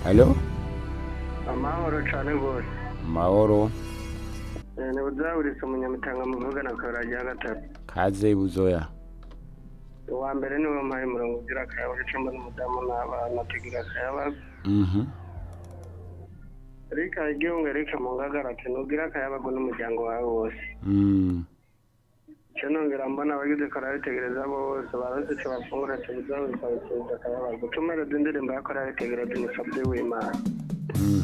Halo amahoro cyane rwose mahoro Eh, ni buzaburitse umunyamitanga muvugana akarajya ya gatatu kaze buzoya uwa mbere ni we mpaye umurongo ugira akayabo icumba n'umudamu n'abana tugira akayabo mhm reka igihungu reka mu ngagara ati nugira akayabago n'umuryango wawe wose mm icyo nongera mbona abagize karabitegereza bose barose icyo bafungura ati buzaburitse abakiriya akayabago tumere dundi ndirimbo y'akarabitegereza umusabye w'imana mm